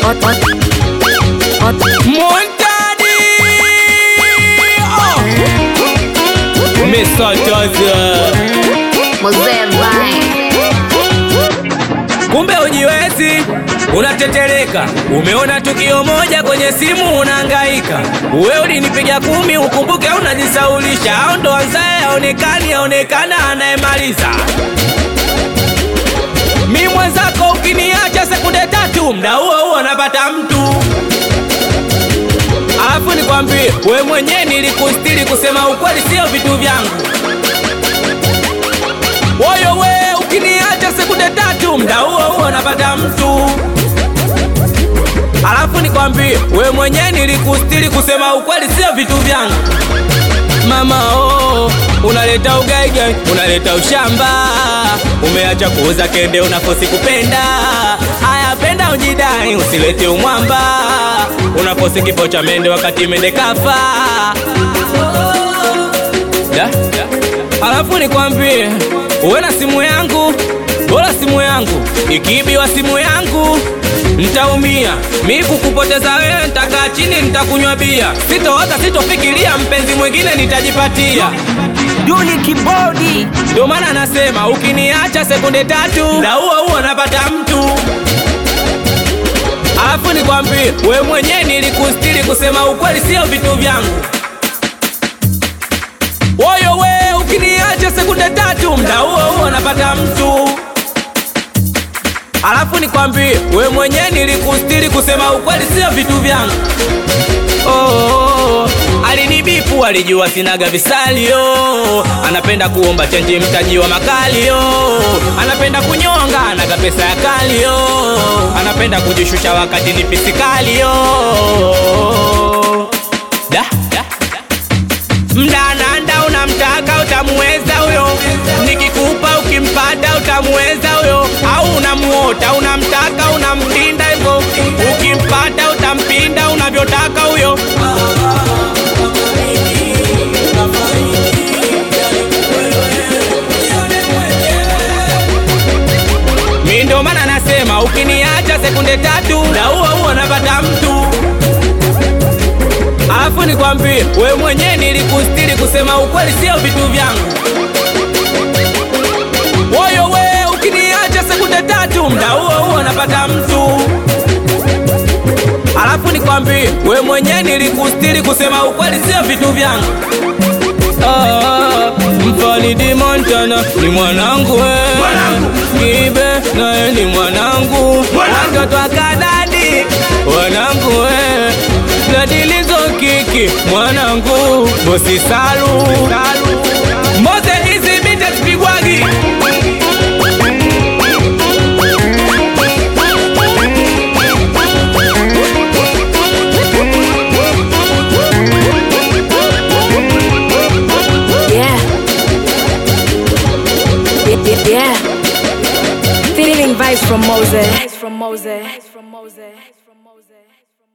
Montani oh. Mr. Joseph Mzee Vine. Kumbe ujiwezi unatetereka, umeona tukio moja kwenye simu unahangaika. Wewe ulinipiga kumi, ukumbuke unajisaulisha, au ndo anzaye aonekani, aonekana anayemaliza. Mi mwenzako ukiniacha sekunde tatu, mda huo huo napata mtu. Alafu nikwambie, we mwenyewe nilikustiri, kusema ukweli sio vitu vyangu. Woyo we ukiniacha sekunde tatu, mda huo huo napata mtu. Alafu nikwambie, we mwenyewe nilikustiri, kusema ukweli sio vitu vyangu. Mama oh, unaleta ugaigai, unaleta ushamba, umeacha kuuza kende, unakosi kupenda. Aya, penda ujidai, usilete umwamba, unakosi kifo cha mende wakati mende kafa. Da? Alafu nikwambie, uwe na simu yangu, bora simu yangu ikiibiwa simu yangu ntaumia. Mi kukupoteza wewe, ntakaa chini, nitakunywa bia, sitoota, sitofikiria mpenzi mwingine nitajipatia. Duli Kibodi Ndio maana nasema ukiniacha sekunde tatu, na huo huo napata mtu. Alafu nikwambie, we mwenyewe nilikustiri, kusema ukweli sio vitu vyangu. Woyo we ukiniacha sekunde tatu, mda huo huo napata mtu. Alafu nikwambie, we mwenyewe nilikustiri, kusema ukweli sio vitu vyangu. Oh, oh, oh. Alinibipu, alijua sinaga visalio, anapenda kuomba chenji mtaji wa makalio, anapenda kunyonga, anaga pesa ya kalio, anapenda kujishusha wakati ni pisikalio. Da, da, Mdananda unamtaka utamuweza huyo, nikikupa ukimpata utamuweza huyo, au unamuota unamtaka unampinda hivyo, ukimpata utampinda unavyotaka huyo. Mi ndo maana nasema ukiniacha sekunde tatu, na huo huo napata mtu. Alafu nikwambie, we mwenyewe nilikustiri, kusema ukweli sio vitu vyangu. Woyo we ukiniacha sekunde tatu, mda huo huo napata mtu. Alafu nikwambie, we mwenyewe nilikustiri, kusema ukweli sio vitu vyangu. Ah, Mfalidi Montana ni mwanangu we, Kibe naye ni mwanangu, watoto wa Kanani wanangu we, Ladilizo Kiki mwanangu, Bosi Salu Mose hizi bite sipigwagi Yeah. Yeah, yeah, yeah. Feeling vibes from Moses. From Moses. From Moses.